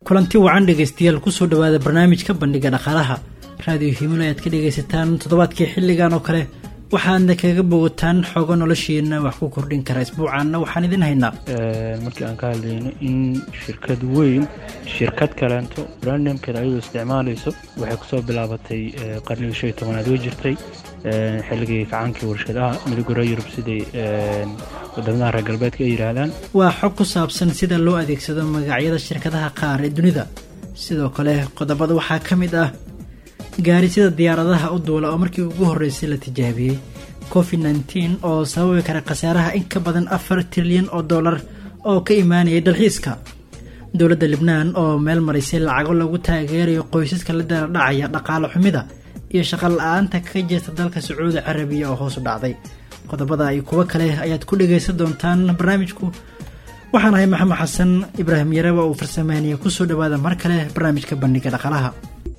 kulanti wacan dhegaystayaal kusoo dhawaada barnaamijka bandhiga dhaqaalaha raadiyo himilo ayaad ka dhegaysataan toddobaadkii xilligan oo kale waxaadna kaga bogataan xoogo noloshiina wax ku kordhin kara isbuucaanna waxaan idin haynaa markii aan ka hadlayno in shirkad weyn shirkad kaleento brandamkeeda ayadoo isticmaalayso waxay kusoo bilaabatay qarnigii shan iyo tobanaad way jirtay xilligii kacaankii warshadaha midogora yurub siday wadamadaha reer galbeedka ay yidhaahdaan waa xog ku saabsan sida loo adeegsado magacyada shirkadaha qaar ee dunida sidoo kale qodobada waxaa ka mid ah gaari sida diyaaradaha u duula oo markii ugu horreysay la tijaabiyey covid nteen oo sababi kara khasaaraha in ka badan afar trilyan oo dollar oo ka imaanayay dalxiiska dowladda libnaan oo meel marisay lacago lagu taageerayo qoysaska la daladhacaya dhaqaale xumida iyo shaqo la-aanta ka jirta dalka sacuudi carabiya oo hoos u dhacday qodobada iyo kuwo kale ayaad ku dhagaysan doontaan barnaamijku waxaan ahay maxamed xasan ibraahim yareba uu farsameynaya kusoo dhawaada mar kale barnaamijka bandhiga dhaqaalaha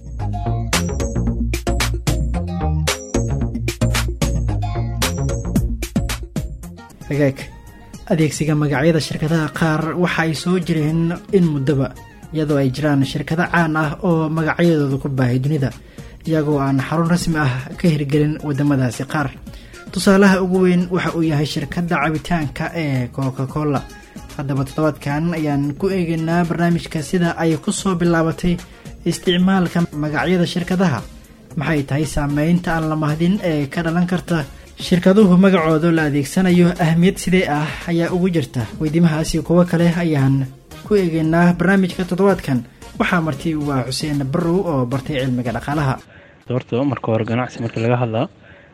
hagaag adeegsiga magacyada shirkadaha qaar waxa ay soo jireen in muddoba iyadoo ay jiraan shirkado caan ah oo magacyadooda ku baahay dunida iyagoo aan xarun rasmi ah ka hirgelin wadamadaasi qaar tusaalaha ugu weyn waxa uu yahay shirkadda cabitaanka ee coca cola haddaba toddobaadkan ayaan ku eegaynaa barnaamijka sida ay ku soo bilaabatay isticmaalka magacyada shirkadaha maxay tahay saameynta aan la mahdin ee ka dhalan karta shirkaduhu magacooda la adeegsanayo ahmiyad sidee ah ayaa ugu jirta weydiimahaasi kuwo kale ayaan ku eegaynaa barnaamijka toddobaadkan waxaa marti waa xuseen barrow oo bartay cilmiga dhaqaalaha horta marka hore ganacsi markii laga hadlaa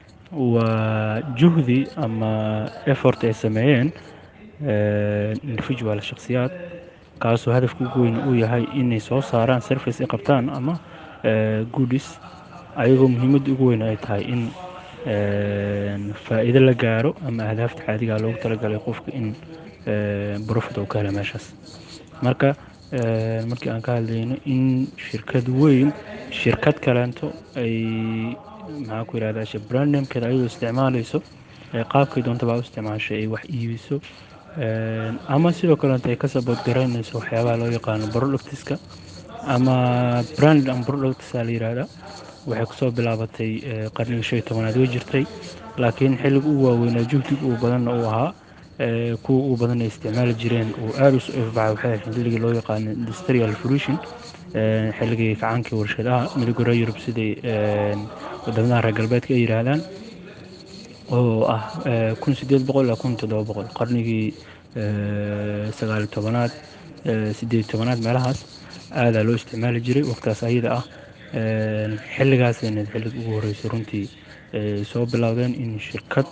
waa juhdi ama effort ay sameeyeen individual shakhsiyaad kaasoo hadafka ugu weyn uu yahay inay soo saaraan service ay qabtaan ama goodis ayagoo muhiimadda ugu weyn ay tahay in faa'iido la gaaro ama ahdaafta caadigaa loogu talagalay qofka in profit uu ka helo meeshaas marka markii aan ka hadlayno in shirkad weyn shirkad kaleento ay maxaa ku yidhahdaa brandamkeeda ayadoo isticmaalayso qaabkay doontaba u isticmaashay ay wax iibiso ama sidoo kaleeto ay ka sabood garaynayso waxyaabaha loo yaqaano productiska ama brand and productsa la yidhaahdaa waxay kusoo bilaabatay qarnigii shan iyo tobanaad way jirtay laakiin xilliga ugu waaweynaa juhdiga uu badanna uu ahaa kuwa ugu badan ay isticmaali jireen uu aada u soo ifbaxay waxay ahayd xilligii loo yaqaano industrial fruition xilligii kacaankii warshadaha midogora yurub siday wadamadaha reer galbeedka ay yidhaahdaan oo ah kun sideed boqol ilaa kun toddoba boqol qarnigii sagaaliyo tobanaad sideed tobanaad meelahaas aadaa loo isticmaali jiray waqtaas ayada ah xilligaasayna xilliga ugu horreysay runtii soo bilowdeen in shirkad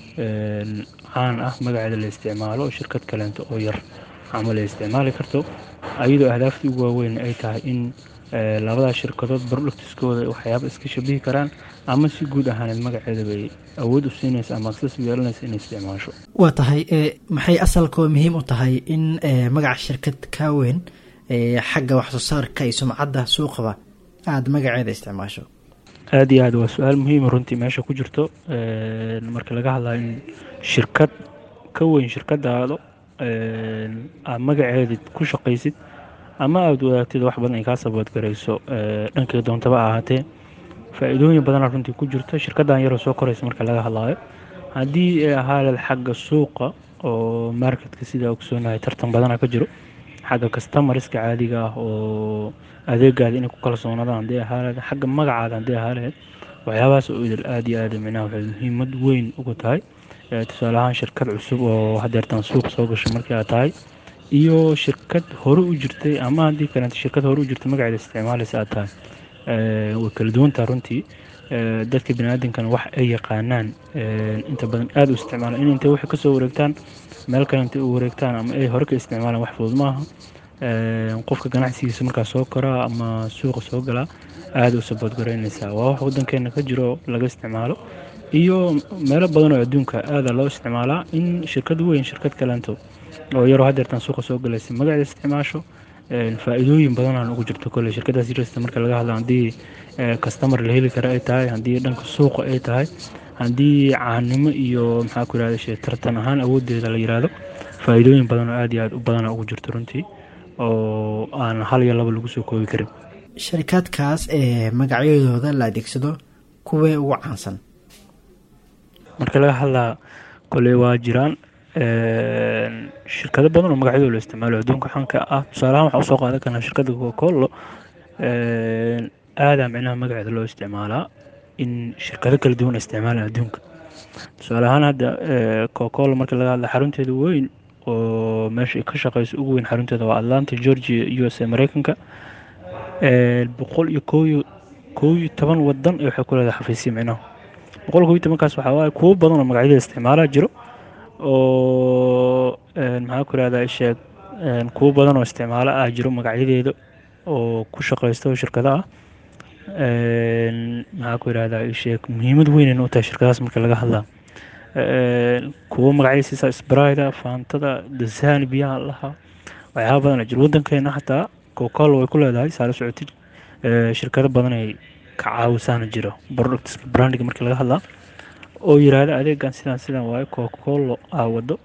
caan ah magaceeda la isticmaalo oo shirkad kaleento oo yar camal ay isticmaali karto ayadoo ahdaaftii ugu waaweyn ay tahay in labadaas shirkadood productiskooda waxyaaba iska shabihi karaan ama si guud ahaaneed magaceeda bay awood u siinaysa ama aksas u yeelanaysa inay isticmaasho waa tahay maxay asalkoo muhiim u tahay in magaca shirkad kaa weyn xagga waxsoo saarka iyo sumcadda suuqaba aada magaceeda isticmaasho aada iyo aad waa su-aal muhiima runtii meesha ku jirto marka laga hadlayo in shirkad ka weyn shirkadaado aad magaceedid ku shaqaysid ama aada wadaagtid wax badan ay kaa saboodgarayso dhankay doontaba ahaatee faa-iidooyin badana runtii ku jirto shirkaddan yaroo soo koraysa marka laga hadlaayo haddii ay ahaaleed xagga suuqa oo marketka sidaa ogsoonahay tartan badana ka jiro xagga kastamariska caadiga ah oo adeegaada inay ku kalsoonaadaan haddii ahaaleed xagga magacaada haddii ahaaleed waxyaabahaas oo idil aada iyo aada micnaha waxay muhiimad weyn uga tahay tusaale ahaan shirkad cusub oo hadeertan suuq soo gashay markii aad tahay iyo shirkad hore u jirtay ama haddii kaleeto shirkad hore u jirtay magaceeda isticmaalaysa aad tahay way kala duwantaha runtii dadka baniaadamkana wax ay yaqaanaan inta badan aada u isticmaalaan in intay waxay kasoo wareegtaan meel kale intay u wareegtaan ama ay hore ka isticmaalaan wax fudud maaha qofka ganacsigiisa markaa soo koraa ama suuqa soo galaa aada u saboodgaraynaysaa waa wax wadankeena ka jiro laga isticmaalo iyo meelo badan oo adduunka aada loo isticmaalaa in shirkad weyn shirkad kaleento oo yaroo hadeertan suuqa soo galaysa magaceeda isticmaasho faa-iidooyin badanaan ugu jirto kole shirkadaas yarasta marka laga hadla haddii kastamar la heli kara ay tahay haddii dhanka suuqa ay tahay haddii caanimo iyo maxaa ku yirahda tartan ahaan awoodeeda la yiraahdo faa-iidooyin badan oo aada iyo aada u badana ugu jirto runtii oo aan hal iyo laba lagu soo koobi karin sharikaadkaas ee magacyadooda la adeegsado kuwee ugu caansan marka laga hadlaa koley waa jiraan shirkado badan oo magacyadooda la isticmaalo adduunka xanka ah tusaalahaan waxaa usoo qaadan karnaa shirkadda cocacola aadaa micnaha magaceeda loo isticmaalaa in shirkado kala duwan ay isticmaalaan adduunka tusaale ahaan hadda cocacola marka laga hadla xarunteeda weyn oo meesha ay ka shaqeyso ugu weyn xarunteeda waa atlanta georgia u s a mareykanka boqol iyo kooyo koow iyo toban wadan ee waxay ku leedahay xafiisya micnaha boqol koob iyo tobankaas waxaa waaye kuwo badan oo magacyada isticmaalaa jiro oo maxaa ku ihahdaa sheeg kuwo badan oo isticmaalo ah jiro magacyadeeda oo ku shaqeysta oo shirkado ah maxaa ku ihahdaa sheeg muhiimad weynayna u tahay shirkadahaas marka laga hadlaa kuwo magacyada siisa sbrida faantada dasani biyaha lahaa waxyaaba badan jiro wadankeena xataa cocacola way ku leedahay saala socotid shirkado badan ay ka caawisaana jiro productska brandiga markii laga hadlaa oo yiraahda adeegan sidaan sidaan waaye cocacola aa wado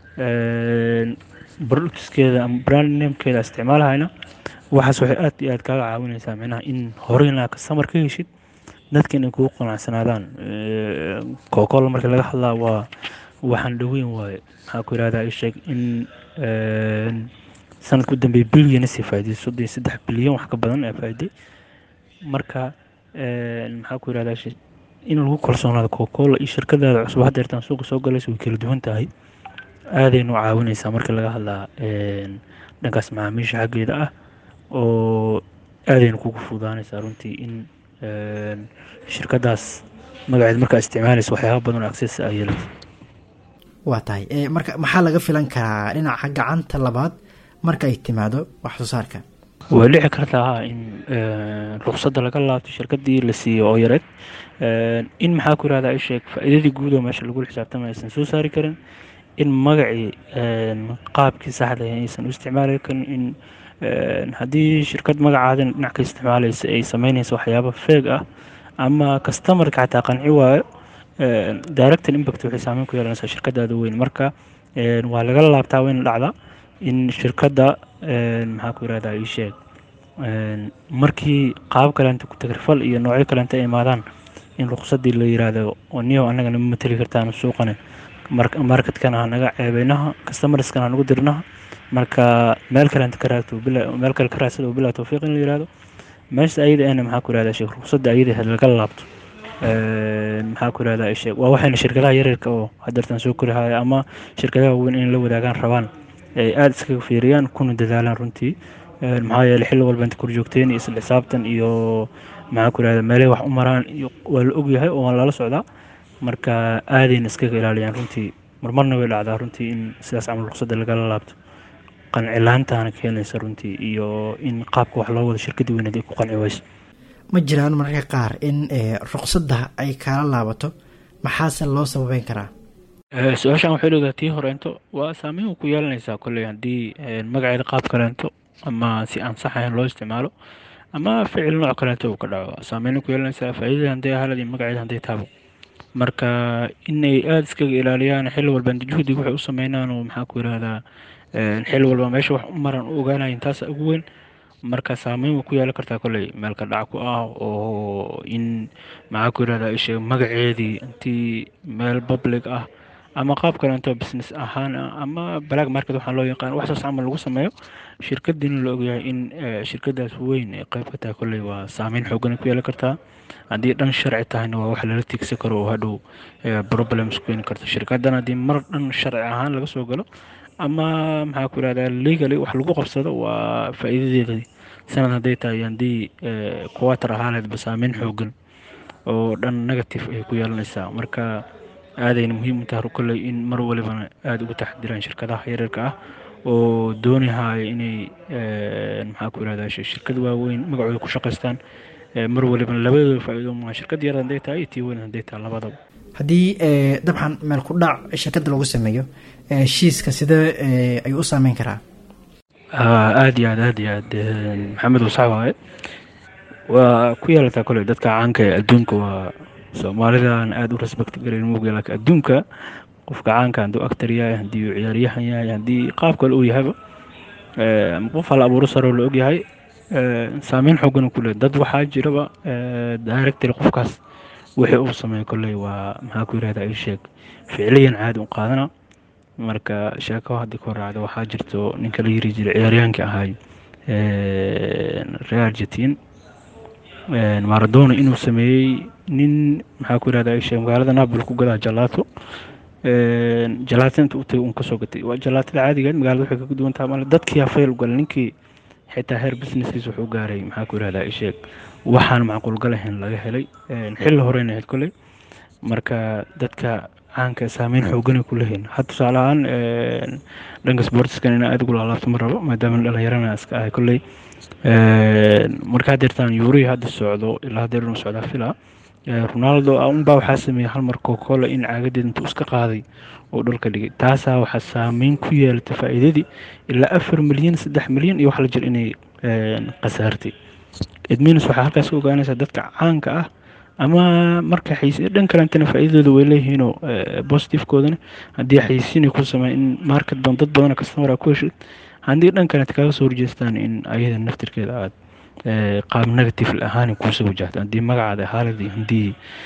productskeeda ama brand namekeeda isticmaalahayna waxaas waxay aad iyo aad kaaga caawinaysaa micnaha in horeyna customer ka heshid dadka inay kugu qanacsanaadaan cocacola marka laga hadlaa waa waxaan dhaweyn waaye maxaa ku yirahdaa sheeg in sanadka u dambeeya bilyan sii faa'iday soddon iyo saddex bilyan wax ka badan ee faa'iday marka maxaa ku yirahdaa in lagu kalsoonaado cocacola iyo shirkadaada cusub hadda yartaan suuqa soo galaysa way kala duwan tahay aadaynu caawinaysaa marka laga hadlaa dhankaas macaamiisha xaggeeda ah oo aadaynu kugu fududaanaysaa runtii in shirkadaas magaceed markaa isticmaalaysa waxyaaba badan oo access ay yeelaysa waa tahay marka maxaa laga filan karaa dhinaca gacanta labaad marka ay timaado wax soo saarka way dhici kartaa in ruqsadda laga laabto shirkadii la siiyo oo yareed in maxaa ku yirahdaa sheeg faa'iidadii guud oo meesha lagula xisaabtamay aysan soo saari karin in magacii qaabkii saxda aysan u isticmaali karin in haddii shirkad magacaadan dhinac ka isticmaalaysa ay sameynaysa waxyaaba feeg ah ama customarka xataa qanci waayo director impact waxay saameyn ku yeelanaysaa shirkadaada weyn marka waa laga laabtaa wayna dhacdaa in shirkadda maxaa ku yirahdaa ii sheeg markii qaab kaleenta ku tagrifal iyo noocyo kaleenta ay imaadaan in ruqsadii la yiraahdo niyo annagana ma mateli kartaan suuqane marketkana hanaga ceebeynaha customerskana hanagu dirnaha marka meel kaleenta ka raagto meel kale ka raadsada oo bilaa tawfiiq in la yirahdo meesha ayada ena maxaa ku yirahdaa sheeg ruqsadda ayada laga laabto maxaa ku yirahdaa sheeg waa waxayna shirkadaha yaryarka oo hadeertan soo korihaya ama shirkadaha weyn in la wadaagaan rabaan ay aada iskaga fiiriyaan kuna dadaalaan runtii maxaa yeeley xilli walba inta korjoogteen iyo isla xisaabtan iyo maxaa ku yirahdaa meelay wax u maraan iyo waa la ogyahay oo waan lala socdaa marka aadayna iskaga ilaaliyaan runtii marmarna way dhacdaa runtii in sidaas camal ruqsadda lagala laabto qancilaantaana keenaysa runtii iyo in qaabka wax loo wado shirkadii weyneed ay ku qanci wayso ma jiraan mararka qaar in ruqsadda ay kaala laabato maxaase loo sababeyn karaa su-aashaan waxay leedahay tii horeento waa saameyn ku yeelanaysaa kolley haddii magaceeda qaab kaleento ama si aan sax ahayn loo isticmaalo ama ficil nooc kaleento uu ka dhaco saameyn ku yeelanaysaa faa'iidada hadday ahalad iyo magaceeda hadday taabo marka inay aada iskaga ilaaliyaan xilli walba juhdig waxay u sameynaan oo maxaa ku yirahdaa xilli walba meesha wax u maran u ogaanayin taasa ugu weyn marka saameyn way ku yeelan kartaa kolley meelka dhac ku ah oo in maxaa ku yirahdaa isheeg magaceedii intii meel public ah ama qaab kaleento business ahaan ama black market waxaa loo yaqaan waxsaas camal lagu sameeyo shirkadiina la ogyahay in shirkadaas weyn ay qayb ka tahay kolley waa saameyn xoogan ku yeelan kartaa haddii dhan sharci tahayna waa wax lala tiigsan karo oo hadhow problems keeni karta shirkadan haddii mar dhan sharci ahaan laga soo galo ama maxaa ku yirahdaa legally wax lagu qabsado waa faa'iidadeedii sanad hadday tahay haddii quater ahaaneedba saameyn xoogan oo dhan negative ay ku yeelanaysaa marka aadayna muhiim u tahay kolley in mar walibana aada uga taxdiraan shirkadaha yaryarka ah oo doonihaya inay maxaa ku yirahdaa shirkad waaweyn magacooda ku shaqaystaan mar walibana labadooda faa'iido maa shirkad yar hadday tahay iyo tii weyn hadday tahay labadaba haddii dabcan meel ku dhac shirkadda lagu sameeyo heshiiska sidee ayuu u saameyn karaa aada iyo aad aada iyo aad maxamed wasax waaye waa ku yeelataa kolley dadka caanka ee adduunka waa soomaalidan aada u respect garayn mooga laakiin adduunka qofka caanka hadduu actor yahay haddii uu ciyaaryahan yahay haddii qaab kale uu yahayba ama qof hal abuuro saroo la ogyahay saameyn xoogan ku leeyahay dad waxaa jiraba directory qofkaas wixii uu sameeyo kolley waa maxaa ku yirahdaa ii sheeg ficliyan caadi u qaadana marka sheeko haddii ku raacda waxaa jirto ninka la yiri jiray ciyaaryaankii ahaay real argentin maradona inuu sameeyey nin maxaa ku yirahdaa ii sheeg magaalada napoli ku gadaa jalato jalaato inta u tagay uun kasoo gatay waa jalaatada caadigeed magaalada waxay kaga duwan tahay male dadkii fayl u galay ninkii xitaa heer businesskiis wuxuu gaaray maxaa ku yirahdaa ii sheeg waxaan macquulgal ahayn laga helay xilli horeyna ahayd kolley marka dadka caanka saameyn xooganay ku leeyihiin had tusaale ahaan dhanka sportskan inaa aad ugu laalaabto ma rabo maadaama dhalinyarana iska ahay kolley markaa deertaan yuurihii hadda socdo ilaa hadeer inuu socdaa fila ronaldo unbaa waxaa sameeyey hal mar cocacola in caagadeed intuu iska qaaday oo dhulka dhigay taasaa waxaa saameyn ku yeelatay faa'iidadii ilaa afar milyan saddex milyan iyo wax la jir inay khasaartay edminis waxaa halkaas ka ogaanaysaa dadka caanka ah ama marka xaysi dhan kalentana faa'iidadooda way leeyihiinoo positifekoodana haddii xaysiinay ku sameyn in market badan dad badana customer ku heshid haddii dhan kalenta kaga soo horjeestaan in ayada naftirkeeda aad qaab negative ahaan kuusoo wajahto haddii magacaada haalad iyo haddii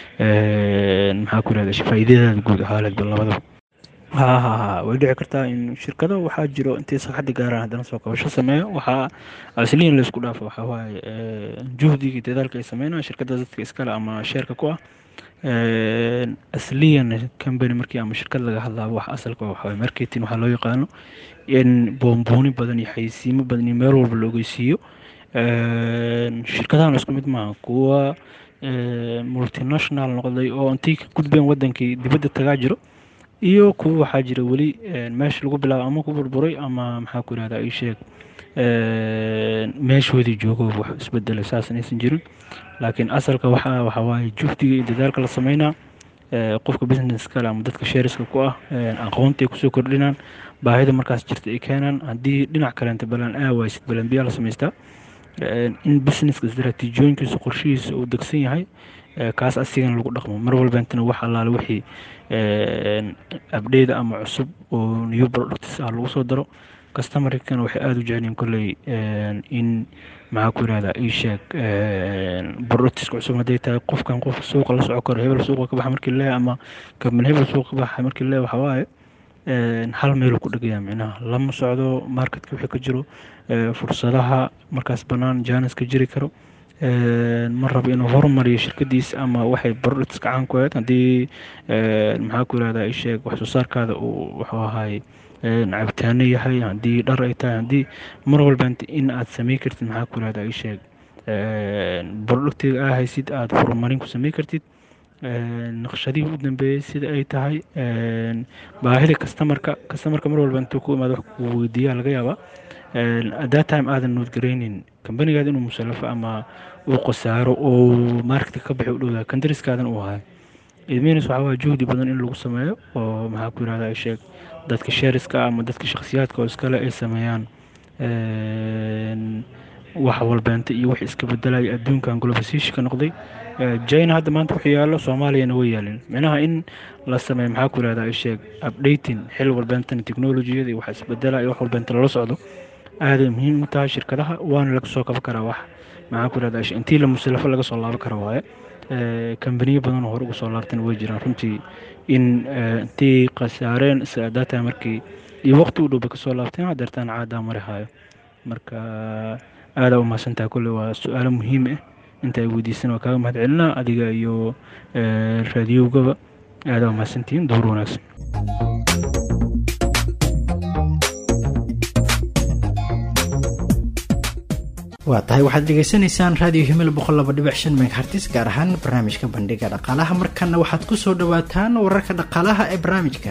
maxaa ku yirahda faa'iidadaada guud haalad labadaba ha ha ha way dhici kartaa in shirkado waxaa jiro intay saxadda gaaraan haddana soo kabasho sameeyo waxaa asliyan laysku dhaafo waxaa waaye juhdigii dadaalka ay sameynayaan shirkada dadka iskale ama sheerka ku ah asliyan company markii ama shirkad laga hadlaabo wax asalka waxaa waaye marketing waxaa loo yaqaano in boombooni badan iyo xaysiimo badan iyo meel walba la ogeysiiyo shirkadahan isku mid maaha kuwa multinational noqday oo intay ka gudbeen wadankii dibadda tagaa jiro iyo kuwa waxaa jira weli meesha lagu bilaabo ama ku burburay ama maxaa ku yirahdaa ii sheeg meeshoodii joogo wax isbedelay saas inaysan jirin laakiin asalka waxaa waxaa waaye juhdiga iyo dadaalka la sameynaa qofka business kale ama dadka shareska ku ah aqoonta ay kusoo kordhinaan baahida markaas jirta ay keenaan haddii dhinac kaleenta balan aawaysid balan biyaa la samaystaa in businesska istaraatiijiyooyinkiisa qorshihiisa uu degsan yahay kaas asigana lagu dhaqmo mar walbeentana wax allaale wixii abdheyda ama cusub oo new products ah lagu soo daro customerkana waxay aada u jeceliin kolley in maxaa ku yirahdaa ii sheeg productska cusub hadday tahay qofkan qof suuqa la soco karo hebel suuqa ka baxa markii lee ama kabman hebel suuqa ka baxa markii lee waxaa waaye hal meeluu ku dhegaya micnaha lama socdo marketka wixii ka jiro fursadaha markaas bannaan janiska jiri karo ma rabo inuu horumariyo shirkadiisa ama waxay productska caan ku ahayd haddii maxaa ku yirahdaa ii sheeg wax soo saarkaada uu wuxuu ahaay cabitaano yahay haddii dhar ay tahay haddii mar walba in aad samey kartid maxaa ku yirahdaa ii sheeg productiga aa haysid aada horumarin ku samey kartid naqshadihii u dambeeyey sida ay tahay baahida customarka customarka mar walba intuu ku imaado wax ku weydiiyaa laga yaabaa at that time aadan noodgaraynin kambanigaada inuu musallafo ama uu khasaaro oo marketka ka bixi u dhowdaa kandariskaadan uu ahay idminis waxaa waa juhdi badan in lagu sameeyo oo maxaa ku yirahdaa sheeg dadka sheeriska ama dadka shakhsiyaadka oo iskale ay sameeyaan wax walbeenta iyo wax iska bedelaya adduunkan globalisation noqday china hadda maanta wuxuu yaallo soomaaliyana way yaalin micnaha in la sameeyo maxaa ku yirahdaa sheeg updating xil walbeentana technologiyada iyo wax isbedela iyo wax walbeenta lala socdo aaday muhiim u tahay shirkadaha waana laga soo kaban karaa wax maxaa ku yirahdaa intii la musallafo laga soo laaban kara waaye kambaniyo badan oo hore uga soo laabtan way jiraan runtii in intii khasaareen data markii iyo waqti u dhowba kasoo laabteen hadeertaan caadaa mari hayo marka aadaa umahadsantaha kolle waa su-aalo muhiim ah inta ay weydiisan waa kaaga mahad celinaa adiga iyo raadiyowgaba aadaa umahadsantihiin duur wanaagsan waa tahay waxaad dhegaysanaysaan raadiyo himil boqol laba dhibic shan megahartis gaar ahaan barnaamijka bandhiga dhaqaalaha markana waxaad ku soo dhowaataan wararka dhaqaalaha ee barnaamijka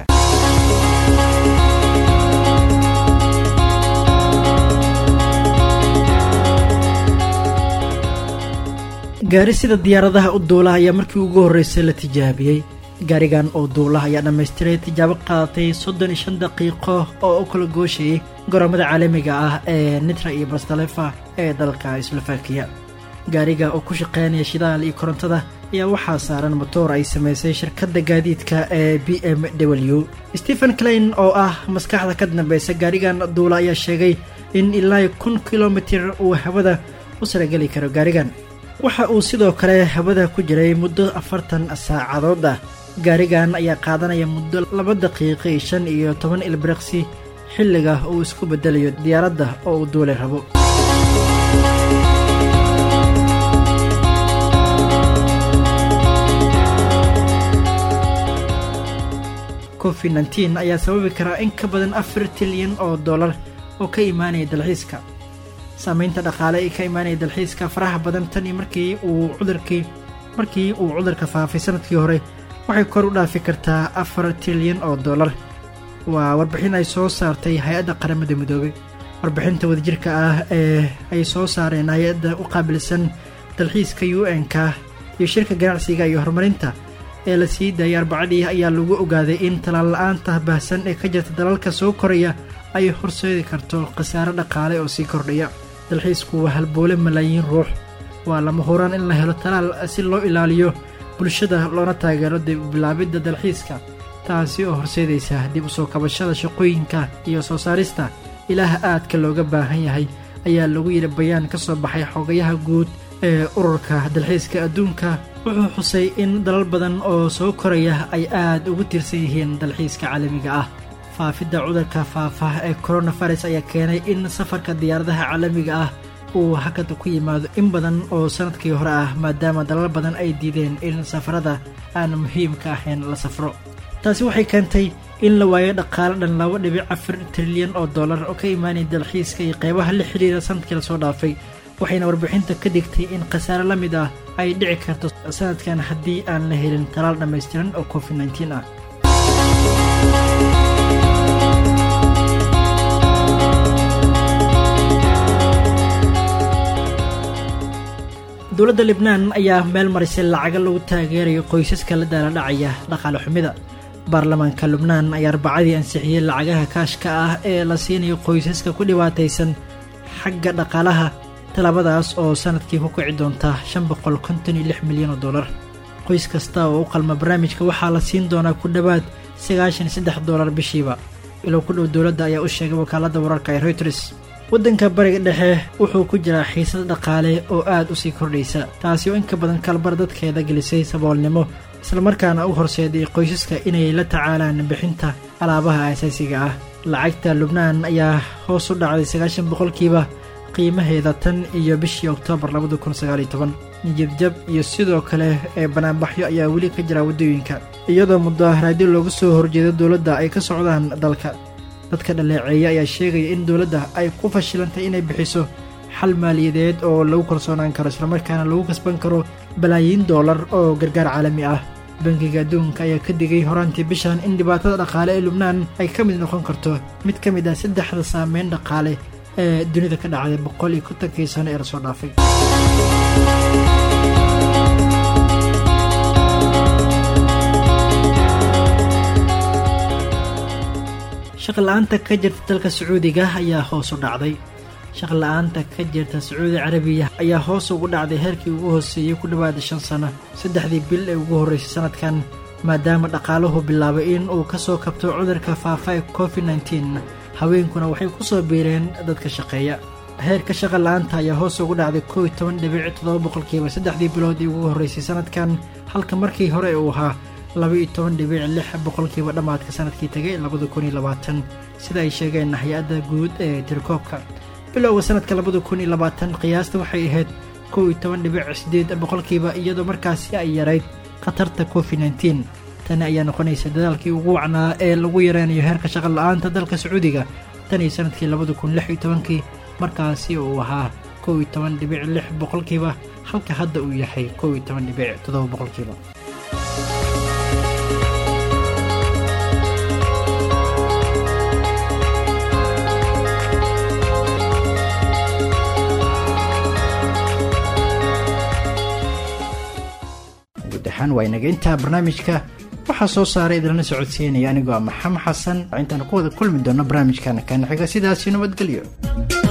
gaari sida diyaaradaha u duulaha ayaa markii ugu horreysay la tijaabiyey gaarigan oo duulaha ayaa dhammaystiray tijaabo qaadatay soddon iyo shan daqiiqo oo u kala gooshayay garoomada caalamiga ah ee nitra iyo bastalefa ee dalka slovakiya gaariga oo ku shaqeynaya shidaal iyo korontada ayaa waxaa saaran motoor ay samaysay shirkadda gaadiidka ee b m w stephen klein oo ah maskaxda ka dambeysa gaarigan duula ayaa sheegay in ilaa kun kilomitir uu hawada u sarageli karo gaarigan waxa uu sidoo kale hawada ku jiray muddo afartan saacadood ah gaarigan ayaa qaadanaya muddo laba daqiiqi shan iyo toban ilbiriqsi xilliga uu isku bedelayo diyaaradda oo uu duulay rabo covid nteen ayaa sababi karaa in ka badan afar tilyan oo dollar oo ka imaanaya dalxiiska saameynta dhaqaale ee ka imaanaya dalxiiska faraha badan tan iyo markii uu cudurkii markii uu cudurka faafay sanadkii hore waxay kor u dhaafi kartaa afar tilyan oo dollar waa warbixin ay soo saartay hay-adda qaramada midoobay warbixinta wadajirka ah ee ay soo saareen hay-adda u qaabilsan dalxiiska u n-ka iyo shirka ganacsiga iyo horumarinta ee la sii daayay arbacadii ayaa lagu ogaaday in talaan la-aanta baahsan ee ka jirta dalalka soo koraya ay horseedi karto khasaare dhaqaale oo sii kordhaya dalxiisku waa halboole malaayiin ruux waa lama huraan in la helo talaal si loo ilaaliyo bulshada loona taageero dib bilaabidda dalxiiska taasi oo horseedaysa dib u soo kabashada shaqooyinka iyo soo saarista ilaah aadka looga baahan yahay ayaa lagu yidhi bayaan ka soo baxay xogayaha guud ee ururka dalxiiska adduunka wuxuu xusay in dalal badan oo soo koraya ay aad ugu tiirsan yihiin dalxiiska caalamiga ah faafidda cudurka faafa ee coronavirus ayaa keenay in safarka diyaaradaha caalamiga ah uu hakada ku yimaado in badan oo sanadkii hore ah maadaama dalal badan ay diideen in safarada aan muhiimka ahayn la safro taasi waxay keentay in la waayo dhaqaale dhan laba dhibic afar trilyan oo dollar oo ka imaanaya dalxiiska iyo qeybaha la xidhiira sanadkii lasoo dhaafay waxayna warbixinta ka digtay in khasaare la mid ah ay dhici karto sanadkan haddii aan la helin talaal dhammaystiran oo covid nteen ah dowladda libnaan ayaa meel marisay lacaga lagu taageerayo qoysaska la daaladhacaya dhaqaale xumida baarlamaanka lubnaan ayaa arbacadii ansixiyey lacagaha kaashka ah ee la siinayo qoysaska ku dhibaataysan xagga dhaqaalaha tallaabadaas oo sanadkii ku kici doonta shan boqol konton iyo lix milyan oo dollar qoys kasta oo u qalma barnaamijka waxaa la siin doonaa ku dhowaad sagaashan saddex dollar bishiiba ilow ku dhow dowladda ayaa u sheegay wakaaladda wararka ee reuters waddanka bariga dhexe wuxuu ku jiraa xiisad dhaqaale oo aad u sii kordhaysa taasi oo inka badan kalbar dadkeeda gelisay saboolnimo islamarkaana u horseeday qoysaska inay la tacaalaan bixinta alaabaha asaasiga ah lacagta lubnaan ayaa hoos u dhacday sagaashan boqolkiiba qiimaheeda tan iyo bishii oktoobar labada kun sagaaliyo toban niyadjab iyo sidoo kale ee banaanbaxyo ayaa weli ka jira waddooyinka iyadoo mudaharaadyo loogu soo horjeedo dowladda ay ka socdaan dalka dadka dhaleeceeya ayaa sheegaya in dowladda ay ku fashilantay inay bixiso xal maaliyadeed oo lagu kalsoonaan karo islamarkaana lagu kasban karo balaayiin doolar oo gargaar caalami ah bangiga adduunka ayaa ka digay horaantii bishan in dhibaatada dhaqaale ee lubnaan ay ka mid noqon karto mid ka mid ah saddexda saameyn dhaqaale ee dunida ka dhacday boqol iyo kontonkii sano ee lasoo dhaafay shaqla-aanta ka jirta dalka sacuudiga ayaa hoos u dhacday shaqla-aanta ka jirta sacuudi carabiya ayaa hoos ugu dhacday heerkii ugu hooseeyey ku dhowaada shan sano saddexdii bil ee ugu horreysay sanadkan maadaama dhaqaaluhu bilaabay in uu ka soo kabto cudurka faafa ee covid nteen haweenkuna waxay ku soo biireen dadka shaqeeya heerka shaqa la-aanta ayaa hoos ugu dhacday kow iyo toban dhibic toddoba boqolkiiba saddexdii bilood ee ugu horreysay sanadkan halka markii hore uu ahaa laba iyo toban dhibic lix boqolkiiba dhammaadka sanadkii tegay labada kun iyo labaatan sida ay sheegeen hay-adda guud ee tirikoobka bilowga sanadka labada kun iyo labaatan qiyaasta waxay ahayd kow iyo toban dhibic sideed boqolkiiba iyadoo markaasi ay yarayd khatarta covid nteen tani ayaa noqonaysa dadaalkii ugu wacnaa ee lagu yareynayo heerka shaqa la-aanta dalka sacuudiga tan iyo sanadkii labada kun lix iyo tobankii markaasi uu ahaa kow iyo toban dhibic lix boqolkiiba halka hadda uu yahay kow iyo toban dhibic toddoba boqolkiiba guud ahaan waa inaga intaa barnaamijka waxaa soo saaray idilana socodsiinaya anigoo ah maxamed xasan intaanu ku wada kulmi doono barnaamijkan kaana xiga sidaasi nabadgelyo